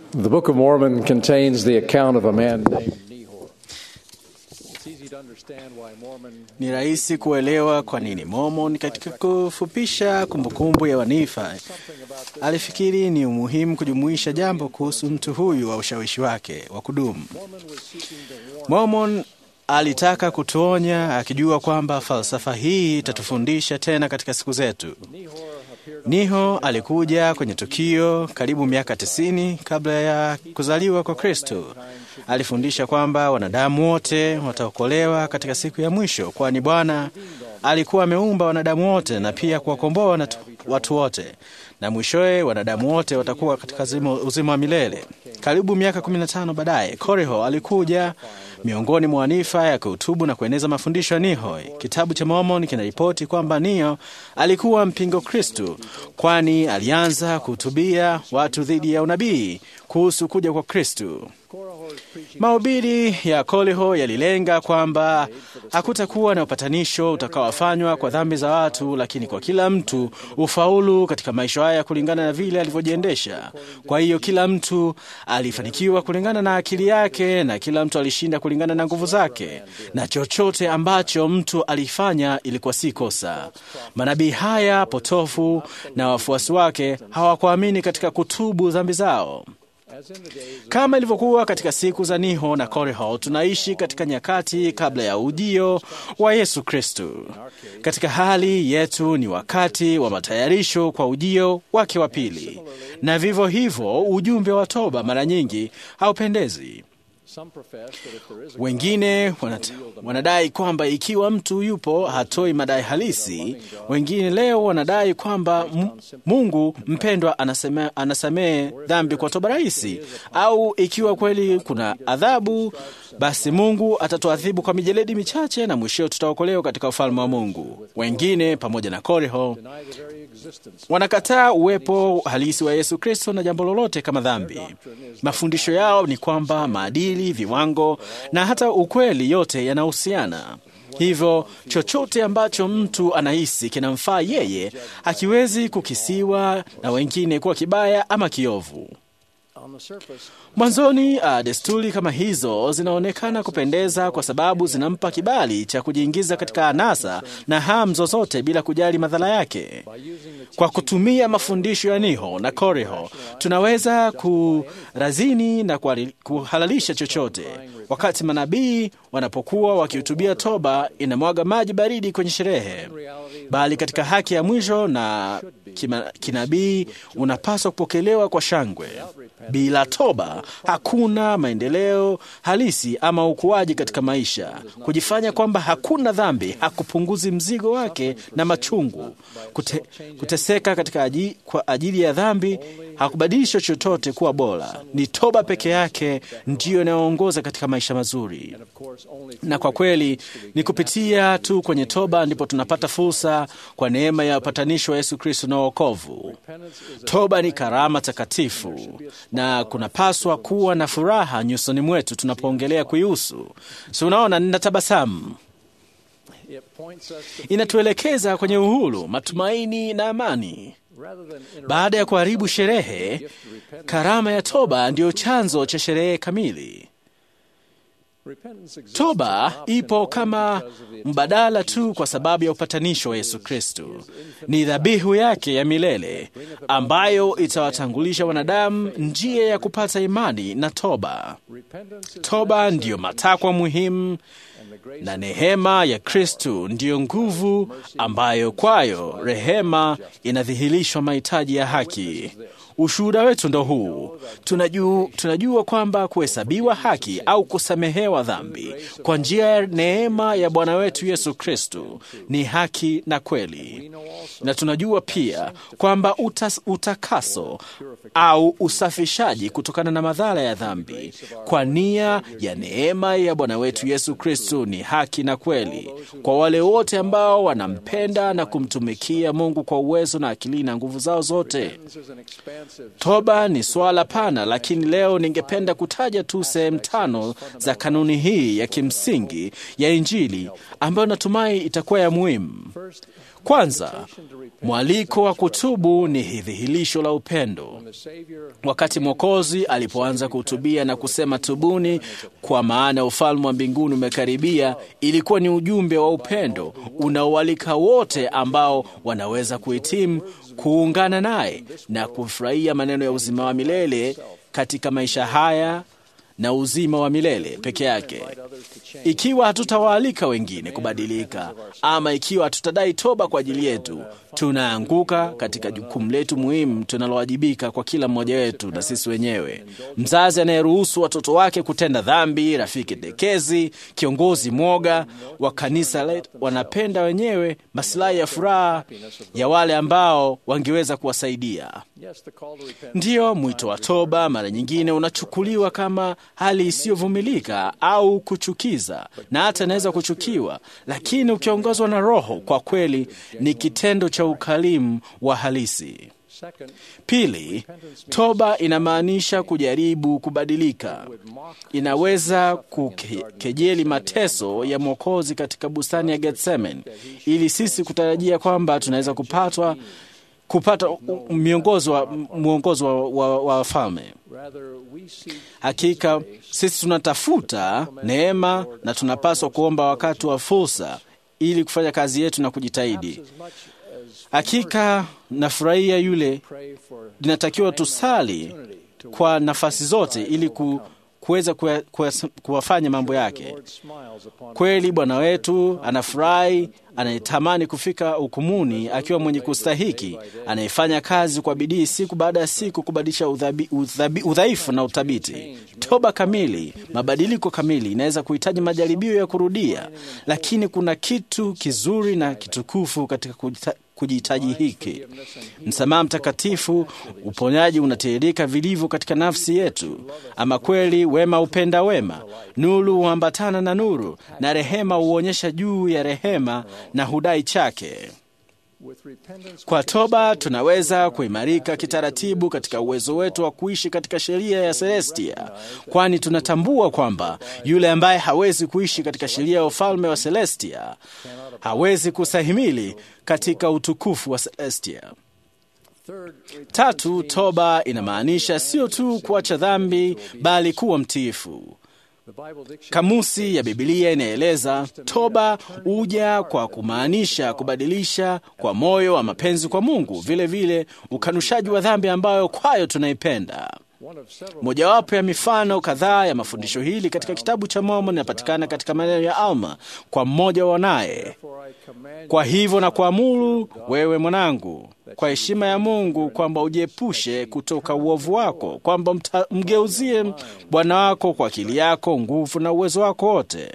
The Book of Mormon contains the account of a man named Nehor. It's easy to understand why Mormon Ni rahisi kuelewa kwa nini Mormon katika kufupisha kumbukumbu ya Wanifa alifikiri ni umuhimu kujumuisha jambo kuhusu mtu huyu wa ushawishi wake wa kudumu. Mormon alitaka kutuonya akijua kwamba falsafa hii itatufundisha tena katika siku zetu. Niho alikuja kwenye tukio karibu miaka tisini kabla ya kuzaliwa kwa Kristo. Alifundisha kwamba wanadamu wote wataokolewa katika siku ya mwisho, kwani Bwana alikuwa ameumba wanadamu wote na pia kuwakomboa wanatu- watu wote, na mwishowe wanadamu wote watakuwa katika zimo- uzima wa milele. Karibu miaka 15 baadaye, Koriho alikuja miongoni mwa wanifa ya kuhutubu na kueneza mafundisho ya Nihoi. Kitabu cha Mormon kinaripoti kwamba Nio alikuwa mpingo Kristu, kwani alianza kuhutubia watu dhidi ya unabii kuhusu kuja kwa Kristu. Mahubiri ya Koliho yalilenga kwamba hakutakuwa na upatanisho utakaofanywa kwa dhambi za watu, lakini kwa kila mtu ufaulu katika maisha haya kulingana na vile alivyojiendesha. Kwa hiyo kila mtu alifanikiwa kulingana na akili yake, na kila mtu alishinda kulingana na nguvu zake, na chochote ambacho mtu alifanya ilikuwa si kosa. Manabii haya potofu na wafuasi wake hawakuamini katika kutubu dhambi zao. Kama ilivyokuwa katika siku za Niho na Koriho, tunaishi katika nyakati kabla ya ujio wa Yesu Kristu. Katika hali yetu ni wakati wa matayarisho kwa ujio wake wa pili, na vivyo hivyo ujumbe wa toba mara nyingi haupendezi. some profess that if there is a Wengine wanat, wanadai kwamba ikiwa mtu yupo hatoi madai halisi. Wengine leo wanadai kwamba M- Mungu mpendwa anaseme, anasamehe dhambi kwa toba rahisi, au ikiwa kweli kuna adhabu, basi Mungu atatuadhibu kwa mijeledi michache na mwishowe tutaokolewa katika ufalme wa Mungu. Wengine pamoja na Koriho deny the very existence wanakataa uwepo halisi wa Yesu Kristo na jambo lolote kama dhambi. Mafundisho yao ni kwamba maadili, viwango na hata ukweli yote yanahusiana. Hivyo chochote ambacho mtu anahisi kinamfaa yeye hakiwezi kukisiwa na wengine kuwa kibaya ama kiovu. on the surface Mwanzoni uh, desturi kama hizo zinaonekana kupendeza kwa sababu zinampa kibali cha kujiingiza katika anasa na hamu zozote bila kujali madhara yake. Kwa kutumia mafundisho ya Niho na Koriho, tunaweza kurazini na kuhali- kuhalalisha chochote. Wakati manabii wanapokuwa wakihutubia toba, inamwaga maji baridi kwenye sherehe, bali katika haki ya mwisho na kima- kinabii unapaswa kupokelewa kwa shangwe. Bila toba hakuna maendeleo halisi ama ukuaji katika maisha. Kujifanya kwamba hakuna dhambi hakupunguzi mzigo wake na machungu. Kute, kuteseka katika aji, kwa ajili ya dhambi hakubadilisha chochote kuwa bora. Ni toba peke yake ndiyo inayoongoza katika maisha mazuri of course only na kwa kweli ni kupitia tu kwenye toba ndipo tunapata fursa kwa neema ya upatanisho wa Yesu Kristo na wokovu. Toba ni karama takatifu na kunapaswa kuwa na furaha nyusoni mwetu tunapoongelea kuihusu. Si unaona, ninatabasamu. it points us to Inatuelekeza kwenye uhuru, matumaini na amani. rather than inter- Baada ya kuharibu sherehe, karama ya toba ndiyo chanzo cha sherehe kamili. repentance exists Toba often ipo only kama because of the mbadala tu kwa sababu ya upatanisho wa Yesu Kristo. Ni dhabihu yake ya milele ambayo itawatangulisha wanadamu njia ya kupata imani na toba. repentance is Toba ndiyo matakwa muhimu and the grace na neema ya Kristu ndiyo nguvu ambayo kwayo rehema inadhihirishwa mahitaji ya haki. Ushuhuda wetu ndo huu. Tunajua, tunajua kwamba kuhesabiwa haki au kusamehewa dhambi kwa njia ya neema ya Bwana wetu Yesu Kristu ni haki na kweli, na tunajua pia kwamba utas, utakaso au usafishaji kutokana na madhara ya dhambi kwa nia ya neema ya Bwana wetu Yesu Kristu ni haki na kweli kwa wale wote ambao wanampenda na kumtumikia Mungu kwa uwezo na akili na nguvu zao zote. Repentance is an expansive Toba ni swala pana, lakini leo ningependa kutaja tu sehemu tano za kanuni kanuni hii ya kimsingi ya Injili ambayo natumai itakuwa ya muhimu. Kwanza, mwaliko wa kutubu ni dhihirisho la upendo. Wakati Mwokozi alipoanza kuhutubia na kusema tubuni, kwa maana ufalme wa mbinguni umekaribia, ilikuwa ni ujumbe wa upendo unaoalika wote ambao wanaweza kuhitimu kuungana naye na kufurahia maneno ya uzima wa milele katika maisha haya na uzima wa milele peke yake. Ikiwa hatutawaalika wengine kubadilika, ama ikiwa hatutadai toba kwa ajili yetu, tunaanguka katika jukumu letu muhimu tunalowajibika kwa kila mmoja wetu na sisi wenyewe. Mzazi anayeruhusu watoto wake kutenda dhambi, rafiki dekezi, kiongozi mwoga wa kanisa letu, wanapenda wenyewe masilahi ya furaha ya wale ambao wangeweza kuwasaidia. Ndiyo, mwito wa toba mara nyingine unachukuliwa kama hali isiyovumilika au kuchukiza, na hata inaweza kuchukiwa, lakini ukiongozwa na Roho, kwa kweli ni kitendo cha ukarimu wa halisi. Pili, toba inamaanisha kujaribu kubadilika. Inaweza kukejeli mateso ya Mwokozi katika bustani ya Getsemani, ili sisi kutarajia kwamba tunaweza kupatwa kupata miongozo wa, mwongozo wa, wa, wa wafalme. Hakika sisi tunatafuta neema na tunapaswa kuomba wakati wa fursa ili kufanya kazi yetu na kujitahidi. Hakika nafurahia yule, linatakiwa tusali kwa nafasi zote ili ku, kuweza kuwafanya mambo yake. Kweli Bwana wetu anafurahi, anayetamani kufika hukumuni akiwa mwenye kustahiki, anayefanya kazi kwa bidii siku baada ya siku kubadilisha udhaifu na uthabiti. Toba kamili, mabadiliko kamili inaweza kuhitaji majaribio ya kurudia, lakini kuna kitu kizuri na kitukufu katika kujihitaji hiki. Msamaha mtakatifu, uponyaji unatiririka vilivyo katika nafsi yetu. Ama kweli, wema hupenda wema, nuru huambatana na nuru, na rehema huonyesha juu ya rehema na hudai chake. Kwa toba tunaweza kuimarika kitaratibu katika uwezo wetu wa kuishi katika sheria ya Celestia, kwani tunatambua kwamba yule ambaye hawezi kuishi katika sheria ya ufalme wa Celestia hawezi kustahimili katika utukufu wa Celestia. Tatu, toba inamaanisha sio tu kuacha dhambi, bali kuwa mtiifu. Kamusi ya Bibilia inaeleza toba huja kwa kumaanisha kubadilisha kwa moyo wa mapenzi kwa Mungu, vile vile ukanushaji wa dhambi ambayo kwayo tunaipenda. Mojawapo ya mifano kadhaa ya mafundisho hili katika kitabu cha Mormoni inapatikana katika maneno ya Alma kwa mmoja wanaye: kwa hivyo na kuamuru wewe mwanangu, kwa heshima ya Mungu, kwamba ujiepushe kutoka uovu wako, kwamba mgeuzie Bwana wako kwa akili yako, nguvu na uwezo wako wote.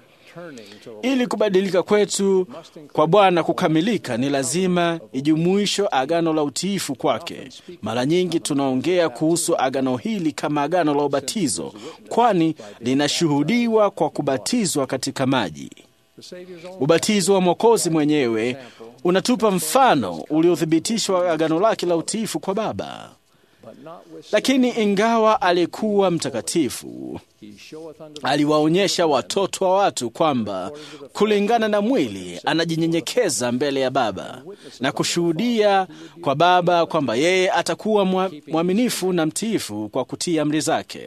Ili kubadilika kwetu kwa Bwana kukamilika, ni lazima ijumuishwe agano la utiifu kwake. Mara nyingi tunaongea kuhusu agano hili kama agano la ubatizo, kwani linashuhudiwa kwa kubatizwa katika maji. Ubatizo wa Mwokozi mwenyewe unatupa mfano uliothibitishwa agano lake la utiifu kwa Baba. Lakini ingawa alikuwa mtakatifu, aliwaonyesha watoto wa watu kwamba kulingana na mwili anajinyenyekeza mbele ya Baba na kushuhudia kwa Baba kwamba yeye atakuwa mwaminifu na mtiifu kwa kutii amri zake.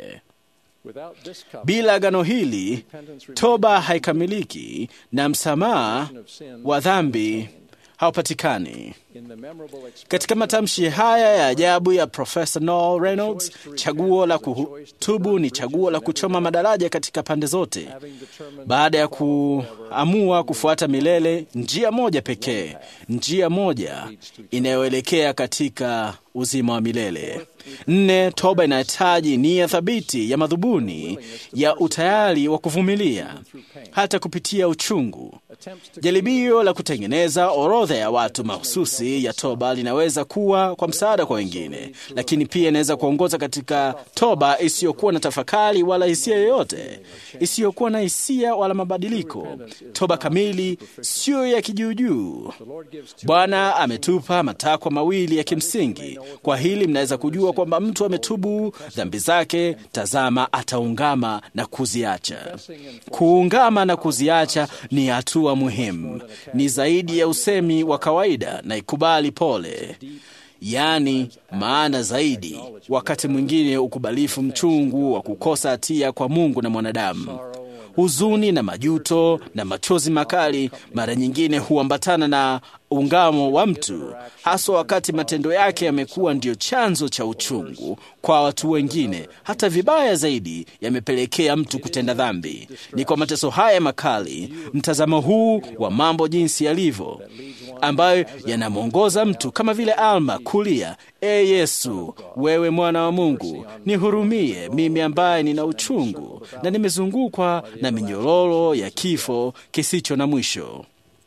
Bila agano hili, toba haikamiliki na msamaha wa dhambi haupatikani. Katika matamshi haya ya ajabu ya Profesa Noel Reynolds, chaguo la kutubu ni chaguo la kuchoma madaraja katika pande zote, baada ya kuamua kufuata milele njia moja pekee, njia moja inayoelekea katika uzima wa milele. Nne, toba inahitaji nia thabiti ya madhubuni ya utayari wa kuvumilia hata kupitia uchungu, Jaribio la kutengeneza orodha ya watu mahususi ya toba linaweza kuwa kwa msaada kwa wengine, lakini pia inaweza kuongoza katika toba isiyokuwa na tafakari wala hisia yoyote, isiyokuwa na hisia wala mabadiliko. Toba kamili siyo ya kijuujuu. Bwana ametupa matakwa mawili ya kimsingi. Kwa hili mnaweza kujua kwamba mtu ametubu dhambi zake, tazama, ataungama na kuziacha. Kuungama na kuziacha ni hatua muhimu, ni zaidi ya usemi wa kawaida na ikubali pole, yaani maana zaidi, wakati mwingine ukubalifu mchungu wa kukosa hatia kwa Mungu na mwanadamu. Huzuni na majuto na machozi makali mara nyingine huambatana na ungamo wa mtu, haswa wakati matendo yake yamekuwa ndiyo chanzo cha uchungu kwa watu wengine. Hata vibaya zaidi, yamepelekea mtu kutenda dhambi. Ni kwa mateso haya makali, mtazamo huu wa mambo jinsi yalivyo, ambayo yanamwongoza mtu kama vile Alma kulia, E Yesu, wewe mwana wa Mungu, nihurumie mimi ambaye nina uchungu na nimezungukwa na minyororo ya kifo kisicho na mwisho.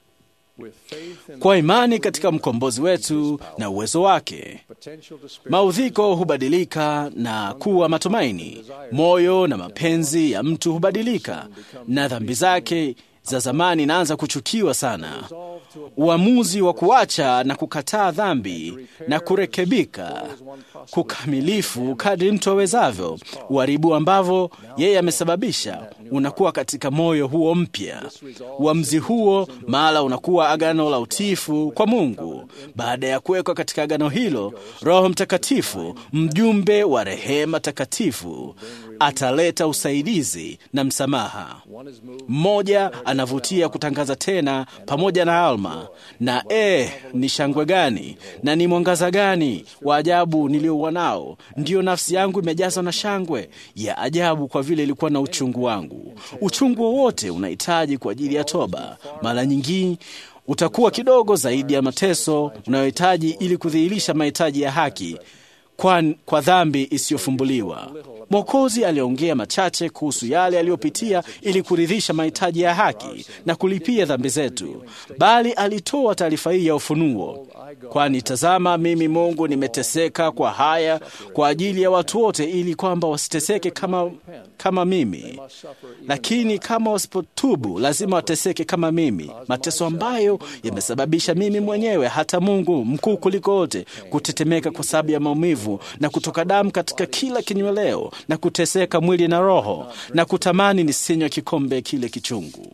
Kwa imani katika mkombozi wetu na uwezo wake, maudhiko hubadilika na kuwa matumaini. Moyo na mapenzi ya mtu hubadilika, na dhambi zake za zamani inaanza kuchukiwa sana. Uamuzi wa kuacha na kukataa dhambi na kurekebika kukamilifu kadri mtu awezavyo uharibu ambavyo yeye amesababisha unakuwa katika moyo huo mpya. Uamuzi huo mahala unakuwa agano la utiifu kwa Mungu. Baada ya kuwekwa katika agano hilo, Roho Mtakatifu, mjumbe wa rehema takatifu, ataleta usaidizi na msamaha. Mmoja anavutia kutangaza tena pamoja na Alma, na eh, ni shangwe gani na ni mwangaza gani wa ajabu niliouwa nao! Ndiyo, nafsi yangu imejazwa na shangwe ya ajabu, kwa vile ilikuwa na uchungu wangu. Uchungu wowote unahitaji kwa ajili ya toba, mara nyingi utakuwa kidogo zaidi ya mateso unayohitaji ili kudhihirisha mahitaji ya haki kwa, kwa dhambi isiyofumbuliwa. Mwokozi aliongea machache kuhusu yale aliyopitia ili kuridhisha mahitaji ya haki na kulipia dhambi zetu, bali alitoa taarifa hii ya ufunuo, kwani tazama, mimi Mungu nimeteseka kwa haya kwa ajili ya watu wote, ili kwamba wasiteseke kama, kama mimi, lakini kama wasipotubu lazima wateseke kama mimi, mateso ambayo yamesababisha mimi mwenyewe, hata Mungu mkuu kuliko wote, kutetemeka kwa sababu ya maumivu na kutoka damu katika kila kinyweleo na kuteseka mwili na roho na kutamani nisinywe kikombe kile kichungu.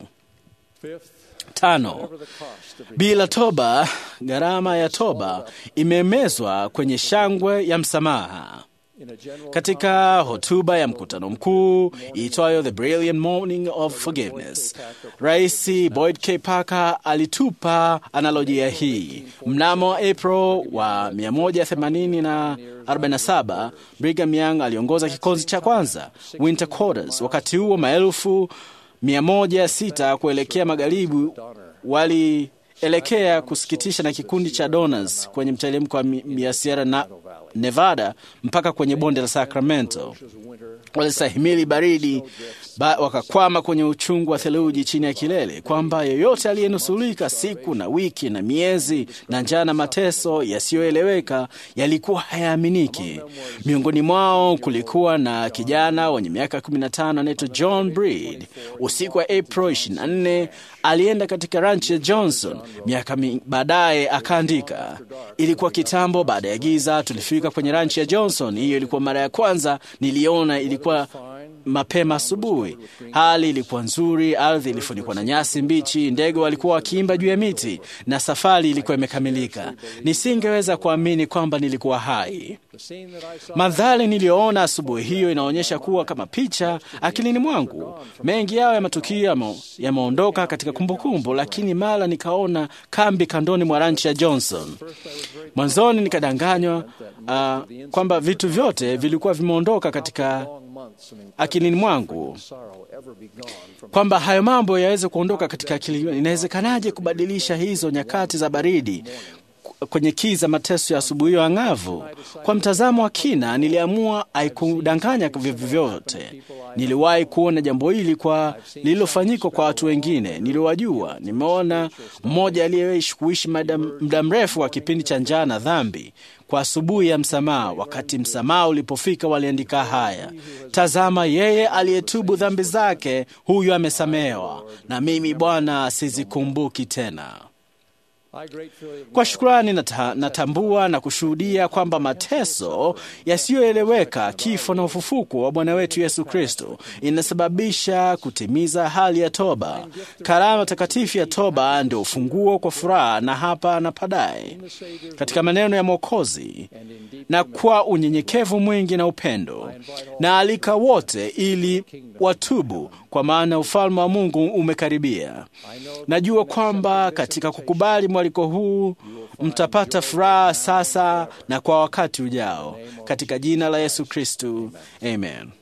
Tano, bila toba, gharama ya toba imemezwa kwenye shangwe ya msamaha. Katika hotuba ya mkutano mkuu iitwayo The Brilliant Morning of Forgiveness, Rais Boyd K. Parker alitupa analojia hii. Mnamo April wa 147 Brigham Young aliongoza kikosi cha kwanza Winter Quarters. Wakati huo maelfu 106 kuelekea magharibi walielekea kusikitisha na kikundi cha Donors kwenye mteremko wa Sierra na Nevada mpaka kwenye bonde la Sacramento. Walisahimili baridi ba, wakakwama kwenye uchungu wa theluji chini ya kilele, kwamba yeyote aliyenusulika siku na wiki na miezi na njaa na mateso yasiyoeleweka yalikuwa hayaaminiki. Miongoni mwao kulikuwa na kijana wenye miaka 15 anaitwa John Breed. Usiku wa April 24 alienda katika ranchi ya Johnson. Miaka baadaye akaandika, ilikuwa kitambo baada ya giza, tulifika kwenye ranchi ya Johnson. Hiyo ilikuwa mara ya kwanza niliona. Ilikuwa mapema asubuhi, hali ilikuwa nzuri, ardhi ilifunikwa na nyasi mbichi, ndege walikuwa wakiimba juu ya miti na safari ilikuwa imekamilika. Nisingeweza kuamini kwamba nilikuwa hai. Mandhari niliyoona asubuhi hiyo inaonyesha kuwa kama picha akilini mwangu. Mengi yao ya matukio yameondoka katika kumbukumbu, lakini mara nikaona kambi kandoni mwa ranchi ya Johnson. Mwanzoni nikadanganywa uh, kwamba vitu vyote vilikuwa vimeondoka katika akilini mwangu, kwamba hayo mambo yaweze kuondoka katika akili. Inawezekanaje kubadilisha hizo nyakati za baridi kwenye kiza mateso ya asubuhi hiyo ang'avu. Kwa mtazamo wa kina, niliamua haikudanganya vyovyote. Niliwahi kuona jambo hili kwa lililofanyika kwa watu wengine niliwajua. Nimeona mmoja aliyeishi kuishi muda mrefu wa kipindi cha njaa na dhambi kwa asubuhi ya msamaha. Wakati msamaha ulipofika, waliandika haya: tazama, yeye aliyetubu dhambi zake, huyu amesamehewa, na mimi Bwana sizikumbuki tena. Kwa shukrani nata, natambua na kushuhudia kwamba mateso yasiyoeleweka, kifo na ufufuko wa Bwana wetu Yesu Kristo inasababisha kutimiza hali ya toba. Karama takatifu ya toba ndio ufunguo kwa furaha na hapa na baadaye, katika maneno ya Mwokozi na kwa unyenyekevu mwingi na upendo, na alika wote ili watubu, kwa maana ufalme wa Mungu umekaribia. Najua kwamba katika kukubali mwaliko huu mtapata furaha sasa na kwa wakati ujao, katika jina la Yesu Kristu, amen.